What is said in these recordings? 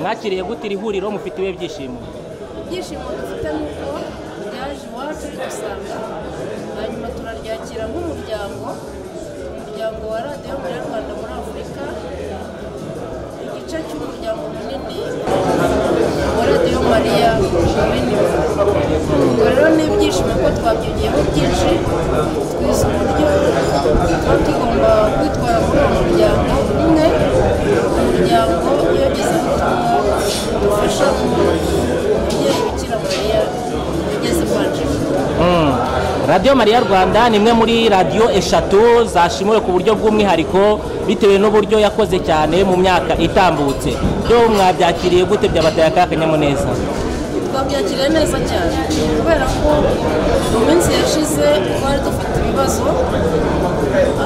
mwakiriye gute iri huriro mufite ibihe byishimo ibyishimo dufite ni uko ryaje iwacu ridusanga hanyuma turaryakira nk'umuryango umuryango wa radiyo munyarwanda muri afurika igice cy'umuryango munini wa radiyo mariya bene ubwo rero ni ibyishimo ko twabyigiyeho byinshi twize uburyo tuba tugomba kwitwara muri uwo muryango umwe umuryango iyo ageze ubutumwa dufasha umubyeyi bikira mariya ugeze kwa njyewe radiyo mariya rwanda ni imwe muri radiyo eshatu zashimuwe ku buryo bw'umwihariko bitewe n'uburyo yakoze cyane mu myaka itambutse byo mwabyakiriye gute byabateye akahe akanyamuneza twabyakiriye neza cyane kubera ko mu minsi yashize twari dufite ibibazo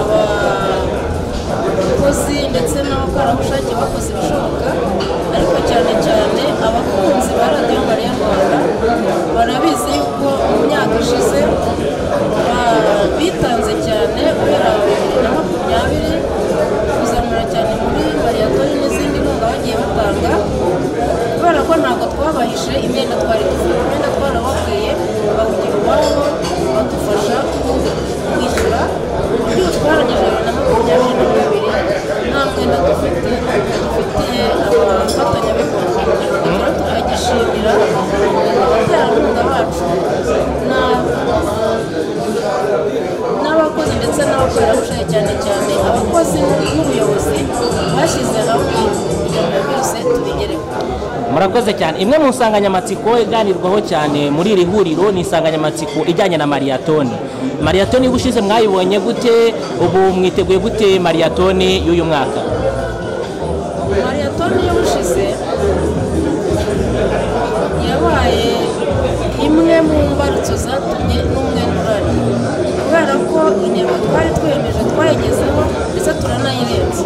abakozi ndetse n'abakoranabushake bakoze ibishoboka ariko cyane cyane abakunzi ba radiyo mariya rwanda barabizi yuko mu myaka ishize ba- bitanze cyane guhera bibiri na makumyabiri kuzamura cyane muri mariyatori n'izindi nkunga bagiye batanga kubera ko ntabwo twabahishe imyenda twari dufite imyenda twarababwiye bakugira ubwabo badufasha kwishyura uburyo twarangije bibiri na makumyabiri na kabiri nta mwenda dufite dufitiye abafatanyabikorwa rero turagishimira abaterankunga bacu n'abo n'abakozi ndetse n'abakorerabushake cyane cyane abakozi n'ubuyobozi bashyize hamwe kugira ngo byose tubigereho murakoze cyane imwe mu nsanganyamatsiko iganirwaho cyane muri iri huriro ni insanganyamatsiko ijyanye na mariyatoni mariyatoni y'ubushize mwayibonye gute ubu mwiteguye gute mariyatoni y'uyu mwaka mariyatoni y'ubushize yabaye imwe mu mbarutso zatumye n'umwenyurane kubera ko intego twari twiyemeje twayigezeho ndetse turanayirenze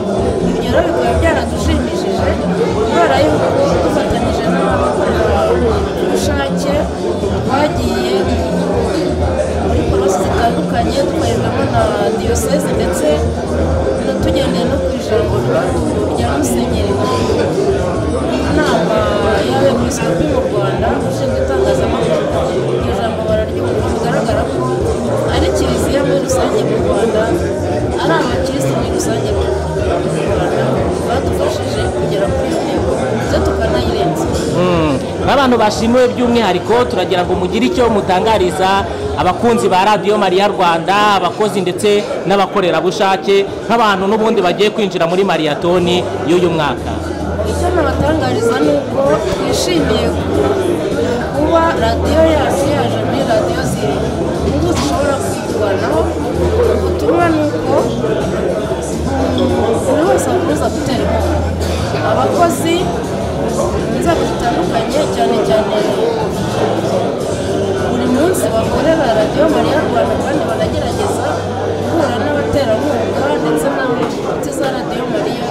ibyo rero bikaba byaradushimishije kubera yuko dufatanyije n'abakorerabushake twagiye muri porosi zitandukanye dukorerwamo na diyoseze ndetse no tugendeye no ku ijambo rya- rya musenyeri inama y'abepiskopi mu rwanda ushinzwe itangazamakuru iryo jambo bararyumva bigaragara ko ari kiliziya muri rusange mu rwanda ari abakirisitu muri rusange mu rwanda badufashije kugera kuri iyo ntego ndetse tukanayirenza nk'abantu bashimiwe by'umwihariko turagira ngo mugire icyo mutangariza abakunzi ba radiyo mariya rwanda abakozi ndetse n'abakorerabushake nk'abantu n'ubundi bagiye kwinjira muri mariyatoni y'uyu mwaka icyo nabatangariza ni uko twishimiye kuba radiyo yacu yaje muri radiyo ziri ubu zishobora kwitwanaho ubutumwa ni uko buri wese akomeza gutera inkunga abakozi mu nzego zitandukanye cyane cyane buri munsi bakorera radiyo mariya rwanda kandi banagerageza guhura n'abaterankunga ndetse n'inshuti za radiyo mariya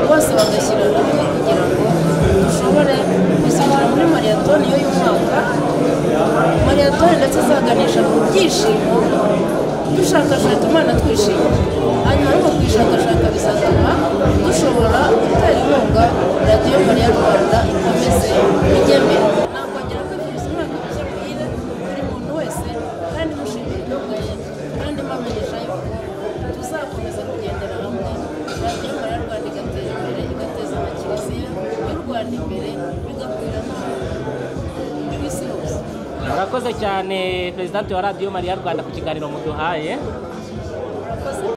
bose bagashyira hamwe kugira ngo dushobore kuzimara muri mariyatoni y'uyu mwaka mariyatoni ndetse izaganisha ku byishimo dushakashaka imana twishima hanyuma ariko kwishakashaka bizatuma dushobora gutera inkunga radiyo mariya rwanda ikomeze ijye mbere nakongera kwifuriza umwaka mushya muhire buri muntu wese kandi mushimira ibyo kandi mbamenyesha yuko tuzakomeza kugendera hamwe radiyo mariya rwanda igatera imbere igateza amakiriziya y'u rwanda imbere bigakwira no ku isi hose murakoze cyane perezidante wa radiyo mariya rwanda ku kiganiro muduhaye murakoze